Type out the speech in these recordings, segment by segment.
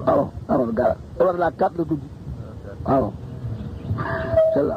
waaw Amadou Gara war laa kat la tudd waaw c'est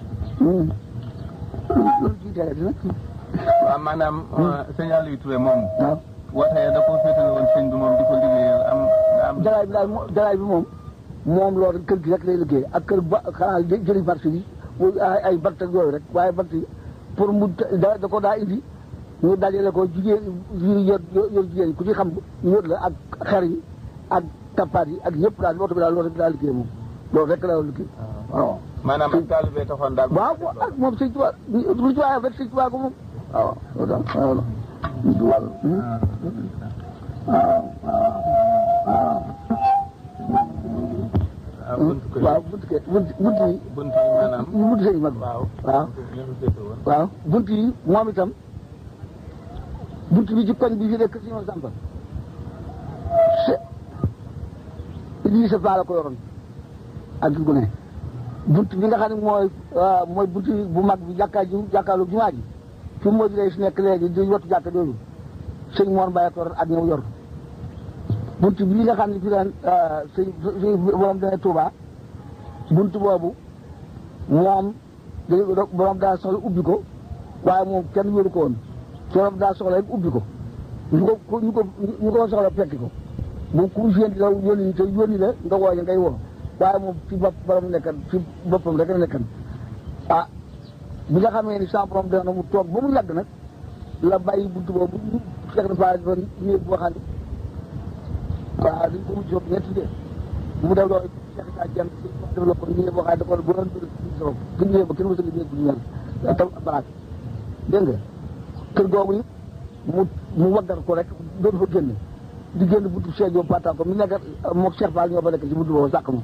loolu ci tere dina waaw maanaam sëñ Aliou Touré moom waaw woote da ko féetale woon sëñ bi moom di ko liggéeyal am nga am jaraay bi daal mo- jaraay bi moom moom loolu kër gi rek lay liggéey ak kër ba xanaa jë- jëriñ marché bi muy ay ay bant ak yooyu rek waaye bant yi pour mu da da ko daa indi ñu dajale ko jigéen yi yor yor jigéen yi ku ci xam ñu yor la ak xer yi ak kappaat yi ak yëpp daal oto bi daal loolu rek daa liggéey moom loolu rek la liggéey waaw maanaam ak taalibe taxoon daal waaw ak moom sëñ Tuubaa lu ci waaye rek sëñ Tuubaa ko moom waaw loolu daal waaw sëñ Tuubaa la. waaw waaw ah buntu kër waaw bunt ke bunt bunt yi buntu yi maanaam bunt sëñ mag waaw waaw ñoo fi féete woon waaw bunt yi moom itam bunt bi ci koñ bi fi nekk si ñoom Samba se lii sa faa la ko yoroon ak gu ne bunt bi nga xam ne mooy waaw mooy bunt bu mag bi jàkkaa ji jàkkaalu jumaa ji fi moo di lay si nekk léegi di wattu jàkka jooju sëñ Mor Mbaye ko yor ak ñëw yor bunt bi nga xam ne fi daan sëñ sëñ borom dana Touba bunt boobu moom dañu borom daa soxla ubbi ko waaye moom kenn wéru ko woon borom daa soxla rek ubbi ko ñu ko ñu ko ñu ko soxla fekki ko bu ku yéen la yónni te yónni la nga wooñe ngay woo waaye moom ci bopp borom nekkan ci boppam rek la nekkan ah bi nga xamee ni sa borom dana mu toog ba mu yàgg nag la bàyyi buntu boobu ñu fekk na fa fa néeg boo xam ne waaw dañ ko mujj foofu ñetti dee mu def loolu Cheikh Issa Dieng def la ko néeg boo xam ne da ko bu doon so bu ñëwee ba kenn mësul néeg bu ñu mel tam baraat dégg nga kër googu it mu mu waggar ko rek doon fa génn di génn buntu Cheikh Diop Pata ko mi nekk moog Cheikh Fall ñoo fa nekk ci buntu boobu sàq ma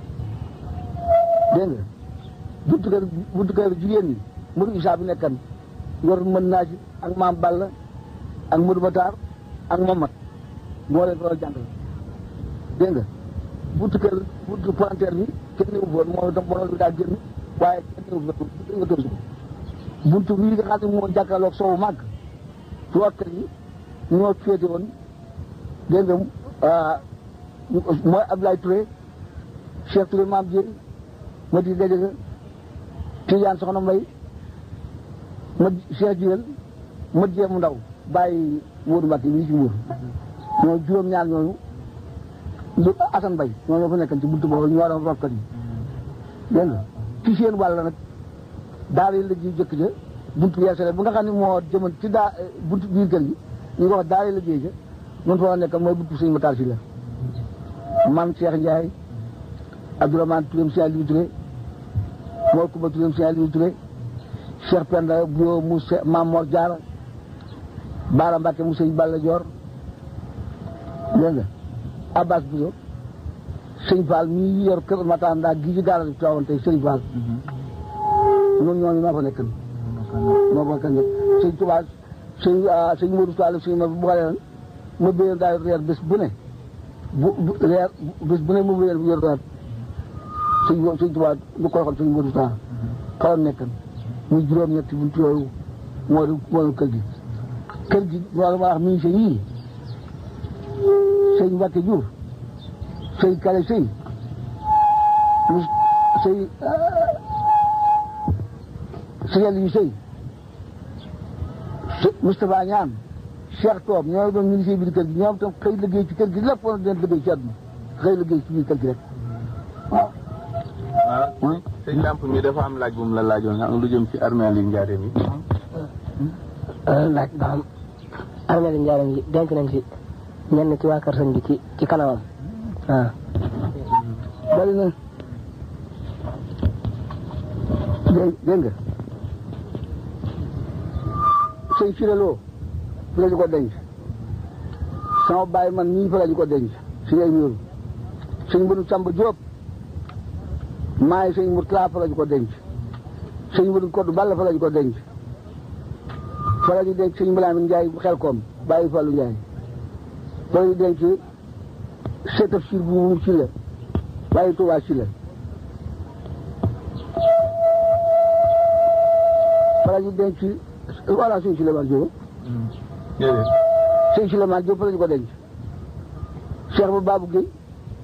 dégg nga buntu kër buntu kër jigéen ñi Modou Issa bi nekkan yor mën naa ci ak maam Balla ak Modou Matar ak Mamat moo leen ko jàngal dégg nga buntu kër buntu pointeur bi kenn néew foon moo itam borom bi daal génn waaye kenn néew foon nga tënsu ko buntu bii nga xam ne moo jàkkaarloog soowu màgg ci waa kër yi ñoo féete woon dégg nga mooy Abdoulaye Touré Cheikh Touré Mame Dieng ma di Gadiaga Tidiane Soxna Mbay ma Cheikh Jiwel ma jéem ndaw bàyyi Modou Mbacke bi ci Mbour ñoo juróom-ñaar ñooñu lu Assane Bay ñoo ñoo fa nekkan ci buntu boobu ñu waroon rokkat yi dégg nga ci seen wàll nag daara yi la ji jëkk ja buntu yeesale bu nga xam ne moo jëman ci daa buntu biir kër gi ñu ko wax daara la géej ja noonu fa nekk mooy buntu sëñ Matar si la man Cheikh Ndiaye Abdourahmane Touré Cheikh Aliou Touré Mor Kumba Touré Cheikh Aliou Touré Cheikh Penda Bio mu Mam Mor Diarra Baara Mbacke mu sëñ Balla Dior dégg nga Abbas Bousso sëñ Fall mii yor kër Matar ndaa gi ci gaara bi toogoon tey sëñ Fall ñoom ñooñu maa fa nekk moo fa nekk sëñ Touba sëñ sëñ Modou Fall sëñ ma bu xale ma béyoon daal reer bés bu ne bu bu reer bés bu ne mu béyoon yor reer sëñ sëñ Touba lu koy xool sëñ Modou Fall xawoon nekk muy juróom-ñetti buntu yooyu moo di moo di kër gi kër gi loolu ma wax ministre yii sëñ Mbacke Diouf sëñ Kale sëñ mu sëñ sëñ yu sëy Moustapha Ñaan Cheikh Toob ñoo doon ministre bi di kër gi ñoom tam xëy liggéey ci kër gi lépp woon den liggéey ci àdduna xëy liggéey ci biir kër gi rek waaw waaw sëñ Lamp mi dafa am laaj bu mu la laajoon nga am lu jëm ci armeel yi njaareem yi laaj ba xam armeel njaaram yi denc nañ fi ñenn ci waa kër sëñ bi ci ci kanamam waaw bari na dégg dégg nga sëñ Firelo fi la ñu ko denc sama baay man nii fa la ñu ko denc si ngay ñuul sëñ Mbënu Samba Diop maa ngi sëñ Murtala fa la ñu ko denc sëñ Mbënu Koddu Balla fa la ñu ko denc fa la ñu denc sëñ Mbalaamin Njaay xel koom bàyyi Fallu Njaay fa la ñu denc seetaf sir bu mu ci la bàyyi Tuubaa ci la fa la ñu denc voilà sëñ Souleymane Diop déedéet sëñ Souleymane Diop fa la ñu ko denc Cheikh ba Babou Gueye